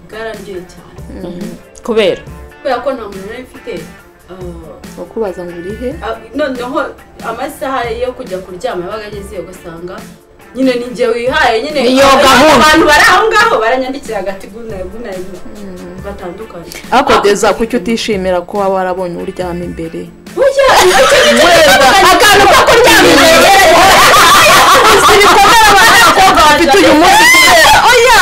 bwararyoye cyane kubera kubera ko nta muntu nari mfite ah, wakubaza ngo urihe ah, noneho amasaha yo kujya kuryama yabaga ageze ugasanga nyine ni njye wihaye nyine Ni iyo gahunda. abantu bari aho ngaho baranyandikira agati gunayi gunayi batandukanye ariko kugeza ku cyo utishimira ko waba warabonye uryama imbere burya iyo kintu akantu ko kuryama imbere si ibikomere abanyakobwa bafite uyu munsi kubera oya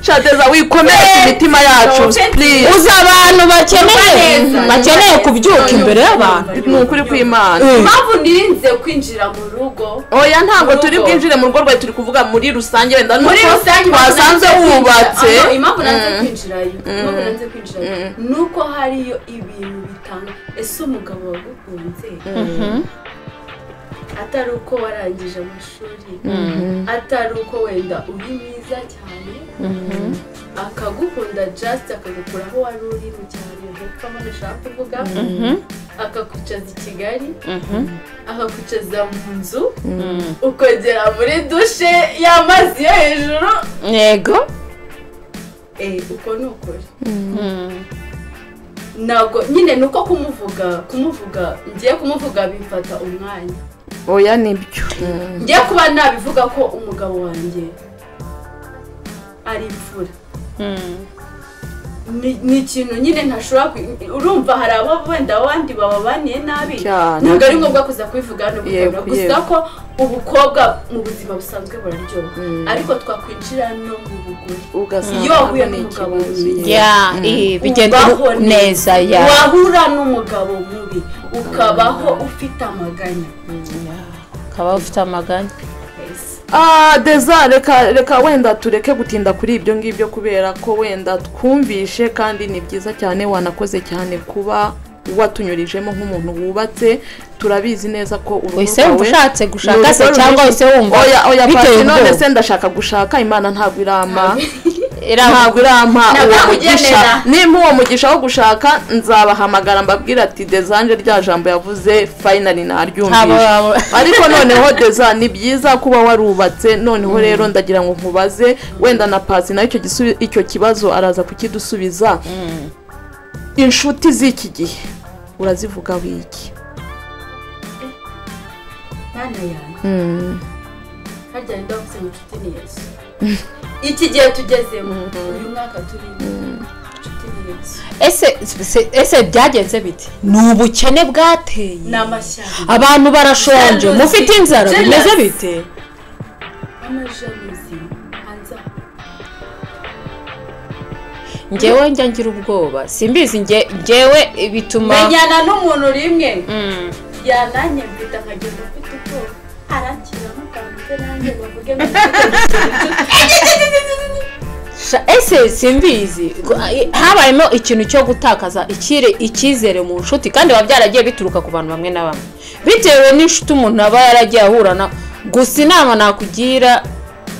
shateza wikomeretse imitima yacu please uzi abantu bakeneye bakeneye kubyuka imbere y'abantu ni ukuri kw'imana impamvu nirinze kwinjira mu rugo oya ntabwo Urugo. turi bwinjire mu rugo rwawe turi kuvuga muri rusange wenda muri nuko rusange impamvu nanze twasanze kwinjira- wubatse Ah, no, impamvu nanze kwinjirayo impamvu nanze kwinjirayo ni uko hariyo ibintu bitanga ese umugabo wagukunze atari uko warangije amashuri atari uko wenda uri mwiza cyane akagukunda just akagukura aho wari uri mu cyaro hepfo aho ndashaka kuvuga akakwicaza i kigali akakwicaza mu nzu ukogera muri dushe y'amazi yo hejuru yego eh, uko ni ukuri ntabwo nyine ni uko kumuvuga kumuvuga ngiye kumuvuga bimfata umwanya oya nibyo ngiye kuba nabivuga ko umugabo wanjye ari imfura Ni- ni ikintu nyine ntashobora kwi- urumva hari abo wenda abandi bababaniye nabi Cyane. ntabwo ari ngombwa kuza kubivuga hano ku Yego, kamera. gusa yego. ko ubukobwa mu buzima busanzwe buraryoha ariko twakwinjira no mu bugore ugasanga Iyo wahuye ni n'umugabo ikibazo mwiza. yeah. ya eh, bigenda Ubaho neza ya wahura n'umugabo mubi ukabaho ufite amaganya ukaba ufite amaganya Ah, deza reka reka wenda tureke gutinda kuri ibyo ngibyo kubera ko wenda twumvishe kandi ni byiza cyane wanakoze cyane kuba watunyurijemo nk'umuntu wubatse turabizi neza ko urugo uhise wumva ushatse gushaka se cyangwa uhise wumva oya oya biteye pasi none ubwoba se ndashaka gushaka imana ntabwo irampa Iravuga. ntabwo irampa Ntabwo uwo yakugenera. mugisha nimba uwo mugisha wo gushaka nzabahamagara mbabwira ati dezanje rya jambo yavuze fayinali Ntabwo naryumvise waba- ariko noneho deza ni byiza kuba warubatse noneho rero ndagira ngo nkubaze wenda na pasi nayo icyo gisubi- icyo kibazo araza kukidusubiza inshuti z'iki gihe urazivuga wiki mwana yanjye harya ni ndavuze ngo inshuti ni yesu iki gihe tugezemo uyu mwaka turimo inshuti ni yesu ese se- ese byagenze bite ni ubukene bwateye ni amashyamba abantu barashonje Jealousy. mufite inzara Jealousy. bimeze bite amajaluzi hanze aha ngewe njya ngira ubwoba simbizi nge- ngewe bituma menyana n'umuntu rimwe Mm. yananye mfite nkagenda mfite ubwoba arakira mukanze nanjye bavuge ngo mfite Sha- ese simbizi Gu- i- habayemo ikintu cyo gutakaza ikire- icyizere mu nshuti kandi biba byaragiye bituruka ku bantu bamwe na bamwe bitewe n'inshuti umuntu aba yaragiye ahurana gusa inama nakugira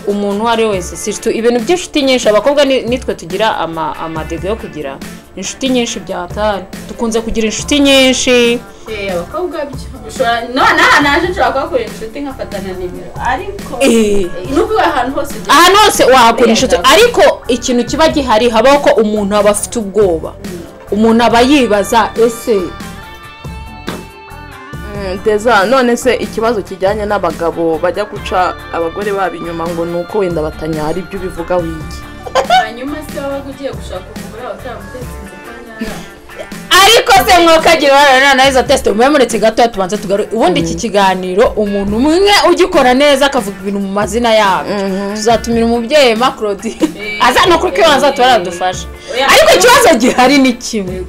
umuntu uwo ari we wese si inshuti- ibintu by'inshuti nyinshi abakobwa ni- nitwe tugira ama- amadege yo kugira inshuti nyinshi byatari dukunze kugira inshuti nyinshi Eh, abakobwa byo ushobora none aha naje nshobora kuhakura inshuti nkafatana nimero ariko Eh. n'ubwo ahantu hose ugeze ahantu hose wahakura inshuti Bigaragara. ariko ikintu kiba gihari habaho ko umuntu aba afite ubwoba umuntu aba yibaza ese Mm, deza none se ikibazo kijyanye n'abagabo bajya guca abagore babo inyuma ngo ni uko wenda batanyara ibyo ubivuga wiki hanyuma se wabaga ugiye gushaka umugore wawe utaramutetse ko nyara ariko se mwokagira uruhare noneho izo tesite mubemuretse gatoya tubanze tugarure ubundi iki kiganiro umuntu umwe ugikora neza akavuga ibintu mu mazina yabo tuzatumira umubyeyi ma claudine aza no kuri kibanza tuba yaradufasha Oya. ariko ikibazo gihari ni kimwe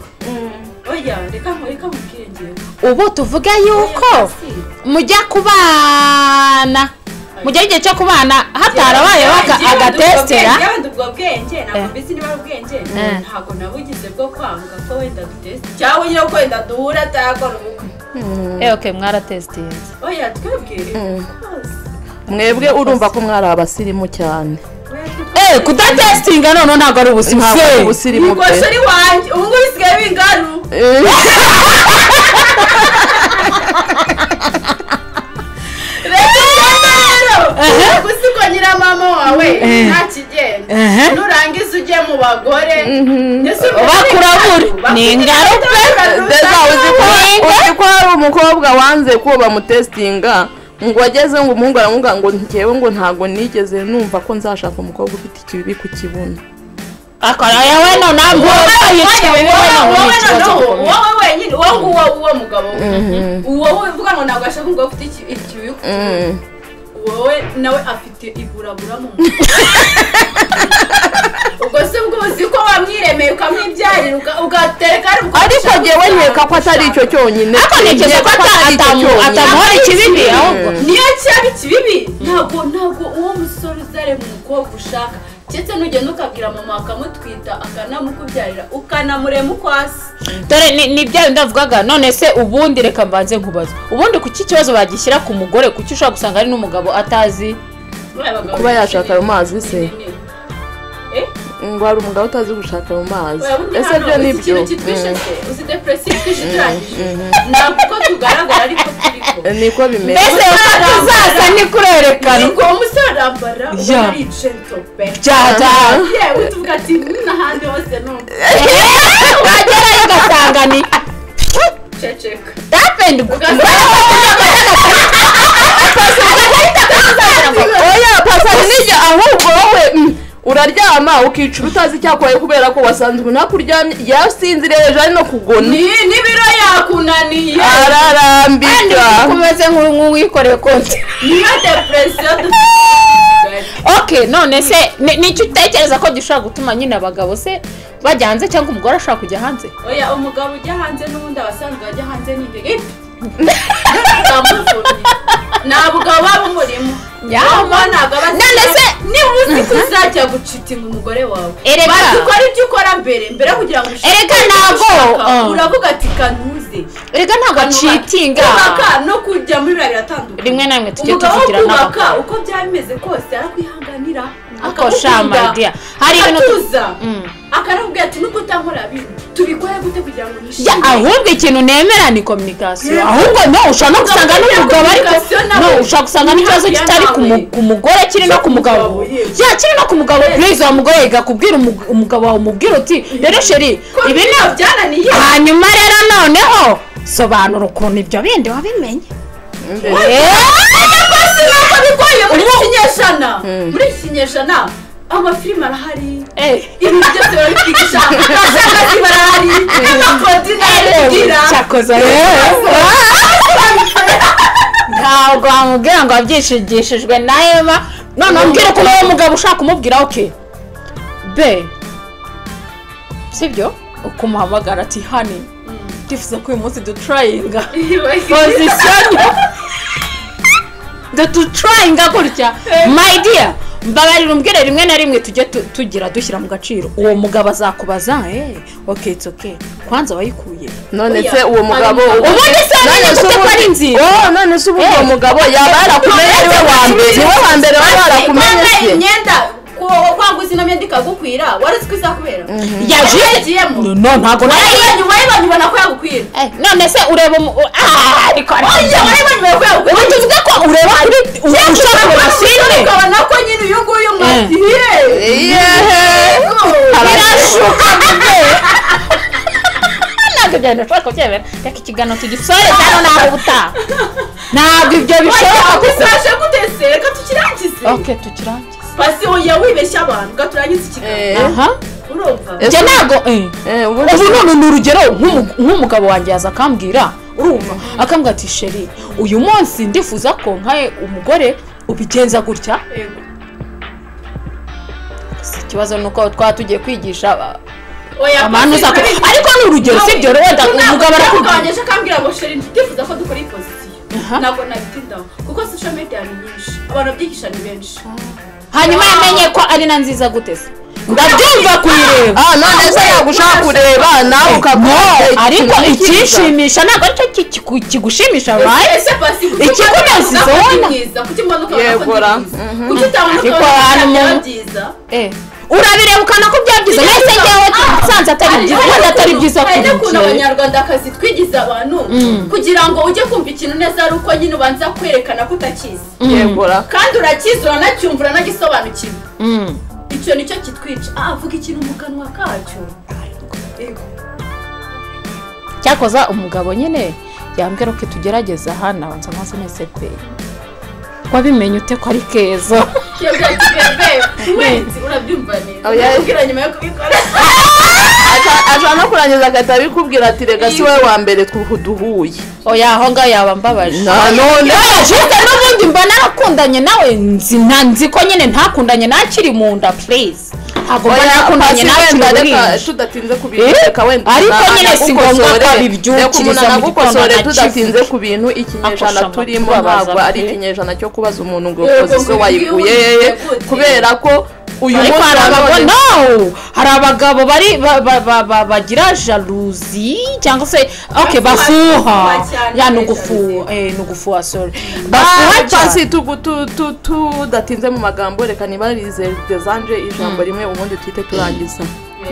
oya reka mu- reka mubwiyongere ubu tuvuge yuko mujya kubana mujya igihe cyo kubana hatarabayeho aka- agatesitera yewe ndi ubwo bwenge ntabwo Eh. mbizi niba ari ubwenge Eh. ntabwo nabugize bwo kwanga ko wenda dutesite cyangwa nyine ko wenda duhura atayakora ubukwe oke mwaratesitinze oya twebwe mwebwe urumva ko mwari abasirimu cyane eee kudatesitinga noneho ntabwo ari ubuzima ntabwo ari ubusirimu pe ikoshori wanjye ubu ngubu bisigaye bingaru Ehe. we ntakigenda Ehe. nurangiza ujye mu bagore ndetse bakurabura ni ingaruka deza uzi ko Ninga? uzi ko hari umukobwa wanze ko bamutesitinga ngo ageze ngo umuhungu aramubwira ngo njyewe ngo ntabwo nigeze numva ko nzashaka umukobwa ufite ikibibi ku kibuno akora yewe nonaha mvuga yicaye wowe ntabwo wowe noneho yikibazo gikomeye. wowe wenyine uwo nguwo w'uwo mugabo we. uwo we uvuga ngo ntabwo ashaka umugabo ufite iki- ikibi ku kibuno. wowe nawe afite iburabura mu mutwe ubwo se ubwo uzi ko wamwiremeye ukamwibyarira uka- ugatereka ari ubwo ariko ushaka njyewe gushaka, nkeka ko atari icyo gushaka. cyonyine ariko ntekereza ko Nkeka atari icyo atamu- cyonyine. atamuhora ikibibi ahubwo niyo cyaba ikibibi ntabwo ntabwo uwo musore uzareba umukobwa ushaka ndetse n'ugenda ukabwira mama akamutwita akanamukubyarira ukanamurema uko asa dore ni ni bya bindi bavugaga none se ubundi reka mbanze nkubaze ubundi kuki ikibazo bagishyira ku mugore kuki ushobora gusanga ari n'umugabo atazi Buriya abagabo Kuba yashaka ayo mazi se. ni- ni- ni- eh? ngo hari umugabo utazi gushaka mu mazi Oya, bundi ese hano uzi byo ni byo ikintu kitwishe se uzi depresiyo itwishe turangije ntabwo uko tugaragara ariko turiko niko bimeze mbese uko tuzaza ni kurerekana ariko uwo musore arambara ubona Yeah. ari gentope byata yewe tuvuga ati n'ahandi hose ni wagera ugasanga ni umuceceka tapendi oya pasari nijya ahubwo wowe mm, uraryama ukicara utazi icyakwaye kubera ko wasanze umuntu akuryamye yasinzireje ari no kugona ni n'ibiro yakunaniye ararambirwa kumeze nk'uwikoreye konti niyo depresiyo dufite ok none se ni- ni iki utekereza ko gishobora gutuma nyine abagabo se bajya hanze cyangwa umugore ashobora kujya hanze oya umugabo ujya hanze n'ubundi abasanzwe bajya hanze ni ingege ndamuvumye ntabwo aba umurimo Yama. ntabwo aba azi- None se- niba uzi ko uzajya gucitinga umugore wawe Erega. bazi ko ari ibyo ukora mbere mbere yo kugira ngo ushake Erega ibyo ntabwo, ushaka, ah. uravuga ati kanuze rega ntabwo acitinga kubaka no kujya muri biriya biratandukanye Rimwe na rimwe tujye Umugabo wo tuvugira kubaka n'abagabo. uko byaba bimeze kose arakwihanganira Ako sha, my dear. Hari ibintu tu- akatuza Mm. akaramubwira ati nubwo utankorera bintu tubikore gute kugira ngo Ya, nishime ahubwo ikintu nemera ni kominikasiyo ahubwo no ushobora no gusanga n'umugabo ariko Communication nawe. no ushobora gusanga n'ikibazo Imyaka kitari ku mu- yawe. ku mugore kiri no ku mugabo Ku mugabo, yewe. ya kiri no ku mugabo Yes. purize uwo mugore yiga kubwira umu- umugabo wawe umubwira uti rero sheri ko ibi ni bino byananiye hanyuma rero noneho sobanura ukuntu ibyo bindi wabimenye basi ntabwo bigoye muri iki kinyejana muri iki kinyejana amafilime arahari ibi byose barabyigisha abashakashatsi barahari n'amakoti n'ababigira cyakoze ntabwo wamubwira ngo wabyishigishijwe na ema none umbwire ukuntu uwo mugabo ushaka kumubwira oke be sibyo ukumuhamagara ati hani ndifuza ko uyu munsi duturayinga pozisiyo duturayinga gutya my dear mbabarira umbwire rimwe na rimwe tujye tu- tugira dushyira mu gaciro uwo mugabo azakubaza eh oke it's okay kwanza wayikuye none se uwo mugabo ubundi se amenye gute ko ari nziza Oh, none se ubu uwo mugabo yaba yarakumenye ari we wa mbere ni we wa mbere waba yarakumenye wambaye se imyenda kwanguza ino myenda ikagukwira wari uzi ko izakubera yaje yagiyemo no no, ntabwo nayo wayibonye wayibonye ubona ko yagukwira none se ureba umu- ah ariko Oya, wayibonye ubona ko yagukwira ubu tuvuge ko ureba kuri ushaka kureba filime ukabona ko nyine uyu nguyu mwati yehe birashuka ntabwo ibyo bintu ushobora kubyemera reka ikiganiro tugisoreze hano naho ubutaha ntabwo ibyo bishoboka kuko gusaje gutese reka tukirangize oke tukirangize pasi oya wibeshya abantu gaturangize ikiganiro Eh, aha urumva njye ntabwo eh. eh, ubundi ubu none ni urugero nk'umu- nk'umugabo wanjye yaza akambwira urumva akambwira ati sheri uyu munsi ndifuza ko nkaye umugore ubigenza gutya Yego. Si ikibazo ni uko twaba tugiye kwigisha aba- oya abantu uza ku- ariko ni urugero si ibyo wenda umugabo arakubwira arakugabanyije akambwira ngo sheri ndifuza ko dukora iyi pozisiyo Aha. ntabwo nabitindaho kuko social media ni nyinshi abantu babyigisha ni benshi hanyuma yamenye ko ari na nziza gute se ndabyumva kuyireba ah none se yagushaka kureba nawe ukavuga No, ariko icyishimisha ntabwo aricyo ki- ki- ikigushimisha bayi ese pasi Ikikunyuze ubona. mwiza kuki mbona ko Yego, ra. kuki utabona ko abona Ariko ko byaba hano mu- byiza urabireba ukana ko byabyiza nahise njyewe nsanze atari byiza kandi atari byiza hari n'ukuntu kuri abanyarwandakazi twigiza abantu kugira ngo ujye kumva ikintu neza ari uko nyine ubanza kwerekana ko utakizi yegura kandi urakizi uranacyumva uranagisobanukirwa Mm. icyo nicyo kitwica ah vuga ikintu mu kanwa kacyo Yego. cyakoza umugabo nyine yambwira ko tugerageza hano abanza amazi neza pe wabimenye ute ko ari keza Iyo byagiye be wenzi urabyumva neza Oya. Ubwira nyuma yo kubikora ashobora no kurangiza agahita abikubwira ati rega si wowe wa mbere twu- duhuye oya aho ngaho yaba mbabaje na none jute n'ubundi mba narakundanye nawe nzi na nzi ko nyine ntakundanye n'akiri mu nda purize ntabwo mba nakundanye n'akiri wenda mu reka nda tudatinze ku Eh? bintu reka wenda Ariko umuntu nyine si ngombwa anagukosore. ko abibyukiriza Reka umuntu mu anagukosore gitondo tudatinze anakivuge. ku bintu ikinyejana Akosha turimo amatwi ntabwo abaza ari pe. ikinyejana cyo kubaza umuntu ngo Yego, ukoze ngo wayiguye yiguye, yeye yiguye. kubera ko uyu ariko munsi hari wa abagabo none no hari abagabo bari ba- ba- ba- ba- bagira jaluzi cyangwa se ok bafuha cyane ya ni muri ugufuha eh, ni ugufuha sorry Ah, bafuha basi cyane tugu- tu- tu- tudatinze mu magambo reka nibarize desanje ijambo rimwe ubundi twite turangiza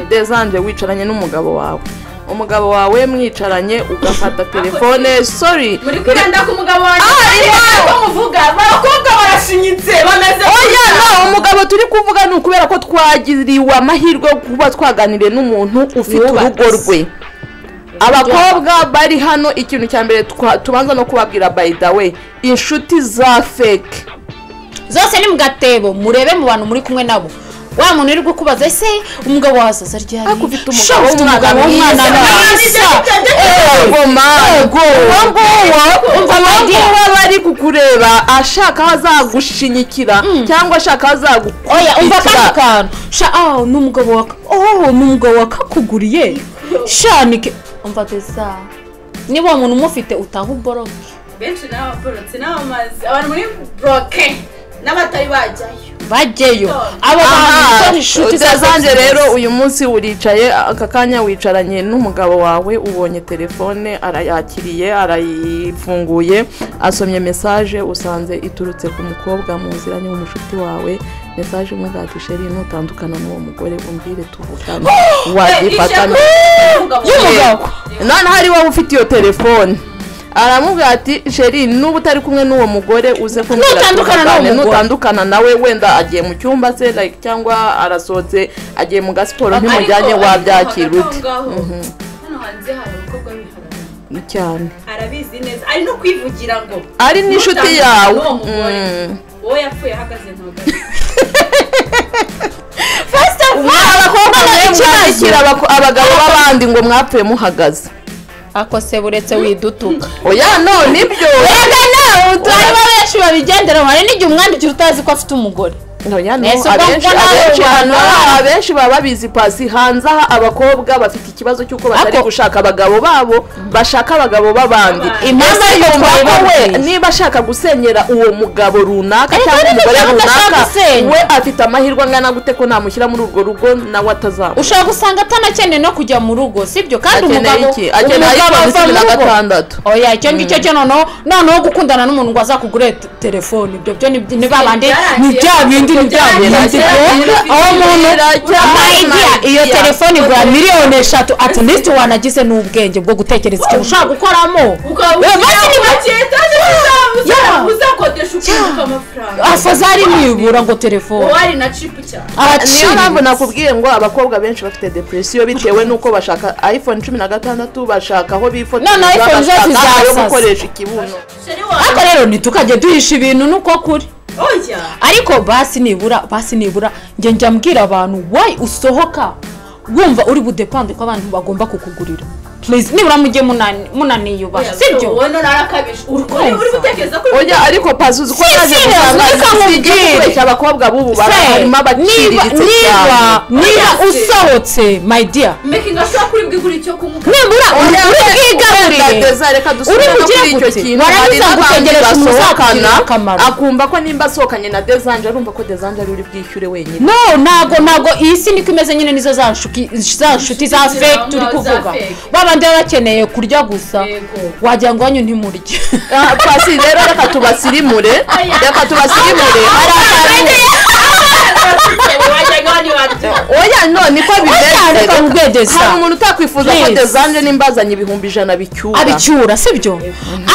desanje wicaranye n'umugabo wawe umugabo wawe mwicaranye ugafata telefone sorry muri kwiranda ku mugabo wanjye ariko muvuga abakobwa barashinyitse bameze oya no umugabo turi kuvuga ni ukubera ko twagiriwe amahirwe yo kuba twaganiriye n'umuntu ufite Yubatse. urugo rwe abakobwa bari hano ikintu cya mbere twa- tubanza no kubabwira by the way inshuti za fake zose ni mu gatebo murebe mu bantu muri kumwe nabo wa muntu uri kukubaza ese umugabo wawe sasa ryari Ariko ufite umugabo Sha, ufite w'umwana umugabo w'umwana mwiza. mwiza goma uwo nguwo uwo nguwo aba ari kukureba ashaka aho azagushyinyikira cyangwa ashaka aho oya umva kano azagukubitira kantu sha ah ni umugabo wa oh ni umugabo wakakuguriye sha nike umva deza niba uwo muntu umufite utaha uboroke benshi n'ababorotse n'abamazi abantu muri buroke n'abatari bajyayo bajyeyo abo bantu aha ni inshuti za zanjye rero uyu munsi uricaye aka kanya wicaranye n'umugabo wawe ubonye telefone arayakiriye arayifunguye asomye mesaje usanze iturutse ku mukobwa mu nzira ni umushuti wawe mesaje umubwira ati sheri nutandukana n'uwo mugore umbwire tuvugane wagifatana y'umugabo noneho ari wowe ufite iyo telefone aramubwira ati sheri nuba utari kumwe n'uwo mugore uze kumbwira Nutandukana n'uwo tuvugane, mugore." nutandukana nawe wenda agiye mu cyumba se like cyangwa arasohotse agiye mu gasiporo ntimujyanye wabyakira ute hano hanze hari abakobwa bihagarara cyane arabizi neza ari no kwivugira ngo ari n'inshuti Nutandukana yawe n'uwo mugore. Mm. wowe yapfuye ahagaze ntugane first of all abakobwa mwe mwandikira abako- abagabo b'abandi ngo mwapfuye muhagaze akose buretse widutuka oya no nibyo rega nawe turareba benshi babigenderaho hari n'igihe umwandikira utazi ko afite umugore Oya, no, Ese ubwo abenshi- mbona abenshi abantu hano baba- abenshi baba babizi pasi hanze aha abakobwa bafite ikibazo cy'uko batari Ako- gushaka abagabo babo bashaka abagabo b'abandi Impamvu Ese ariko yumva ko we twabibabwiye. niba ashaka gusenyera uwo mugabo runaka Ariko cyangwa niba umugore ushaka runaka gusenya. we afite amahirwe angana gute ko namushyira muri urwo rugo nawe atazaba ushobora gusanga atanakeneye no kujya mu rugo sibyo kandi umugabo akeneye iki akeneye umugabo ava mu iPhone cumi na rugo gatandatu oya icyo ngicyo cyo noneho noneho gukundana n'umuntu ngo azakugure te- telefone ibyo byo ni ni ba bandi ni bya bindi ni bya bindi Byarangiye. aho umuntu Byarangiye. amayidiya iyo Byarangiye. telefone igura miliyoni eshatu at least wanagize n'ubwenge bwo gutekereza icyo ushaka gukoramo ukaba Eh, basi ni bake Yeah. uzakodesha ukunguka amafaranga afazari nibura ngo telefone wowe ari na cipu cyane araciriritse niyo mpamvu nakubwiye ngo abakobwa benshi bafite depresiyo bitewe n'uko bashaka iphone cumi na gatandatu bashaka aho bifotoreza None iPhone zose bashaka aho zasasa. gukoresha ikibuno sheri ariko wawe rero ntitukajye duhisha ibintu nuko kuri oya ariko basi nibura basi nibura njye njya mbwira abantu wayi usohoka wumva uri budepande ko abantu bagomba kukugurira Please, nibura mujye munani- munaniyubaha sibyo wowe none arakabije uri Urumva. uri gutekereza ko oya ariko pazi uzi ko Si, naje serious, gusanga reka nkubwire. kubeshya abakobwa b'ubu bara- Se, harimo niba abaciriritse niba cyane niba Oya, se. usohotse my dear mekingi ashobora kuri bwigurira icyo kunywa nibura uri Oya, wenda bwigarurire Teza, reka dusubire Uri no mu kuri icyo gihugu kintu se? hari Warangiza n'abandi gutegereza basohokana umuzakugirira akamaro. akumva ko nimba asohokanye na dezanje arumva ko dezanje ari uri bwishyure wenyine no ntabwo ntabwo iyi si niko imeze nyine nizo za nshuki- za nshuti za Inshuti fake turi za- za kuvuga fake. babandi baba bakeneye kurya gusa Yego. wagira ngo wanyu ntimurye Ah, pasi rero reka tubasirimure reka tubasirimure hari ahantu wagira ngo ni wabyo oya no niko bimeze reka mubwire Deza. hari umuntu utakwifuza ko Please. dezanje nimbazanye ibihumbi ijana bicyura abicyura sibyo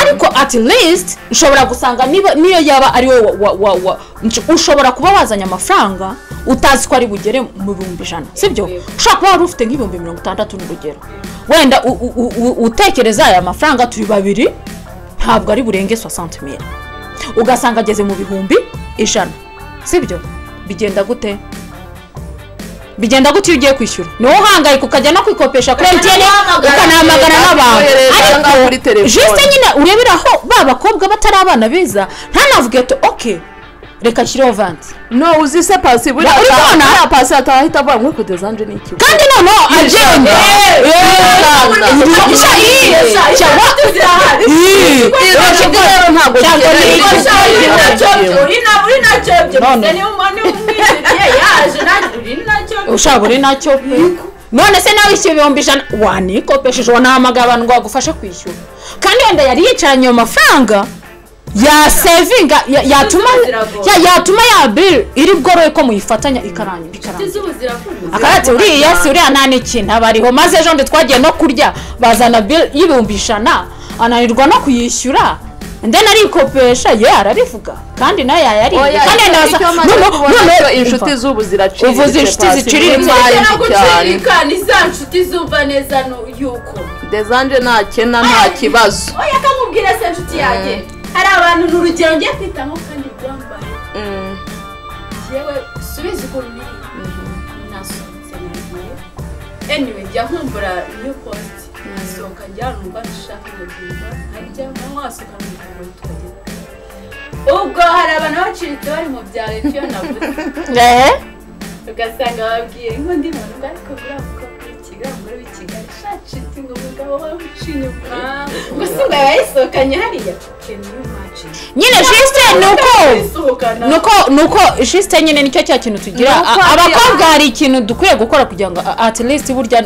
ariko at least ushobora gusanga niba niyo yaba ari wowe wa- wa- wa- nsh- ushobora kuba wazanye amafaranga utazi ko ari bugere mu bihumbi ijana sibyo ushobora kuba wari ufite nk'ibihumbi mirongo itandatu n'urugero wenda u- u- u- u- utekereza aya mafaranga turi babiri ntabwo ari burenge 60 mili ugasanga ageze mu bihumbi ijana sibyo bigenda gute bigenda gute iyo ugiye kwishyura niwo uhangayika ukajya no kwikopesha kuri emutiyeni ukanahamagara n'abantu Kohereza ngaho kuri ariko telefone. jisite nyine urebera aho ba bakobwa batari abana beza ntanavuge ati oke reka nshyireho vanti no uzi se pasi buriya Uri ataha- kubona? hariya pasi ataha ahita avuga ngo ariko dezanje ni ikigo kandi noneho agenda ushobora uri nacyo pe none se nawe icyo ibihumbi ijana wanikopesheje wanahamagara abantu ngo bagufashe kwishyura kandi wenda yari yicaranye ayo mafaranga yasevinga ya- yatuma ya- yatuma ya biri iri bworohe ko muyifatanya ikarangira ikarangira akarate uriya si uriya nta n'ikintu aba ariho maze ejo ndi twagiye no kurya bazana bili y'ibihumbi ijana ananirwa no kuyishyura ndende arikopesha ye ararivuga kandi nayo yayariye Oya, kandi icyo- icyo maze kubona cyo inshuti z'ubu ziraciriritse Uvuze inshuti Pasi, ziciriritse. ni mazi cyane gucirikana iza nshuti zumva neza nu- yuko dezanje ntakena nta kibazo oya kamubwira se nshuti yanjye hari abantu ni urugero ngiye kwitamo kandi rwambaye Mm. yewe subiza ukuntu niri nasohotse nagiye anyway njya nkumbura new post nasohoka njya ahantu mba nshaka kugenda nkajya nkanywa wasohoka mu biganiro tukagera ubwo hari abantu baciritse bari mu bya leta iyo navuze ugasanga bababwiye nk'undi muntu ubwo ariko buriya mukobwa w'i Kigali umugore w'i Kigali shacitse ngo umugabo wawe ucinye umwana gusa ubwo yayisohokanye hariya keneye umwacitse nyine jisite ni uko Basohokana. nuko nuko jisite nyine nicyo cya kintu tugira Nuko A- ari- abakobwa hari ikintu dukwiye gukora kugira ngo a- at least burya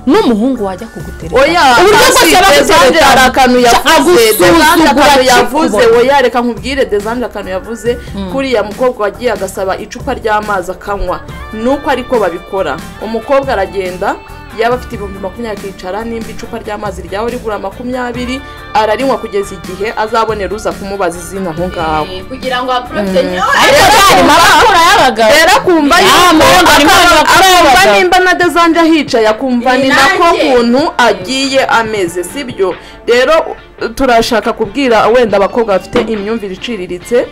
n'umuhungu wajya kugutereta oya uburyo Pasi, bwose aba dezanje hari agutereta akantu yavuze dezanje agusuzugura akantu yavuze akikubona. oya reka nkubwire dezanje akantu yavuze kuriya mukobwa wagiye agasaba icupa ry'amazi akanywa nuko ariko babikora umukobwa aragenda yaba afite ibihumbi makumyabiri akicara nimba icupa ry'amazi ryawe rigura makumyabiri ararinywa kugeza igihe azabonera uza kumubaza izina aho ngaho Eh, kugira ngo aporofite ariko byari mabakura y'abagabo rero akumva Ah, yuko murundi harimo akaba- abagore akumva n'abagabo. nimba na dezanje ahicaye akumva Ni ni nako nanjye. kuntu agiye ameze sibyo rero turashaka kubwira wenda abakobwa bafite imyumvire iciriritse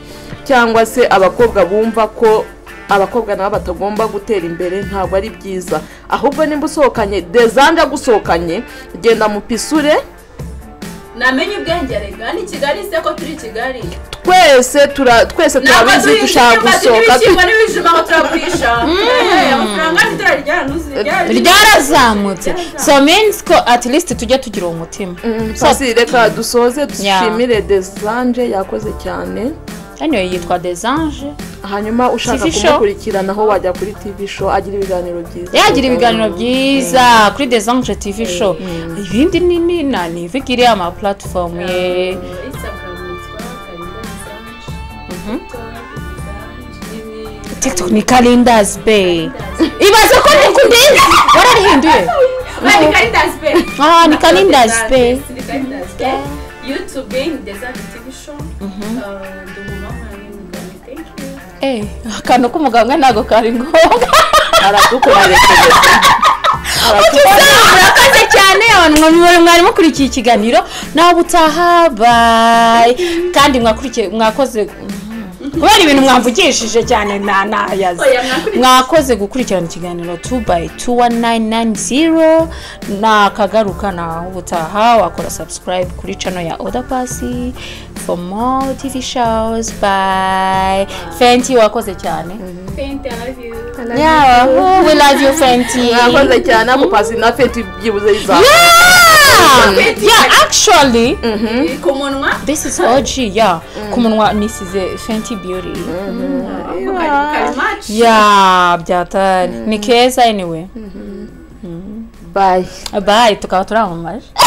cyangwa se abakobwa bumva ko abakobwa nabo batagomba gutera imbere ntabwo ari byiza ahubwo nimba usohokanye dezanje agusohokanye genda mupisure namenye ubwenge rega ni kigali se ko turi kigali twese tura- twese turabizi dushaka gusohoka n'ibishyimbo n'ibijumba ngo turagurisha Eh, amafaranga ntiturarya ryarazamutse so means ko at least tujya tugira uwo mutima So- Pasi reka dusoze dushimire dezanje yakoze cyane anyway yitwa desange hanyuma ushaka TV show. kumukurikirana aho wajya kuri tv show agira ibiganiro byiza yagira ibiganiro byiza kuri desange tv show ibindi ni ni na ni vigiri ama platform ye tiktok ni calendars bay ibaze ko ni kundiza wararihinduye ah ni calendars bay eh akantu k'umuganga ntabwo kari ngombwa aradukomerekeje murakoze cyane abantu mwari mukurikiye ikiganiro nawe utaha bayi kandi mwakurikiye mwakoze kubera ibintu mwamvugishije cyane nta nayazi Oya, mwakurikiye. mwakoze gukurikirana ikiganiro 2 by 21990 nakagaruka naho ubutaha wakora subscribe kuri channel ya oda pasi for more tv shows by fenti wakoze cyane yeah we love you fenti mwakoze cyane ako pasi na feti byibuze yiza Yeah! yeah, actually, ku munwa this is OG, yeah. Ku munwa nisize Fenty Beauty. karimaci Yeah, byatari. Ni keza anyway. bayi Bye, tukaba turamamaje.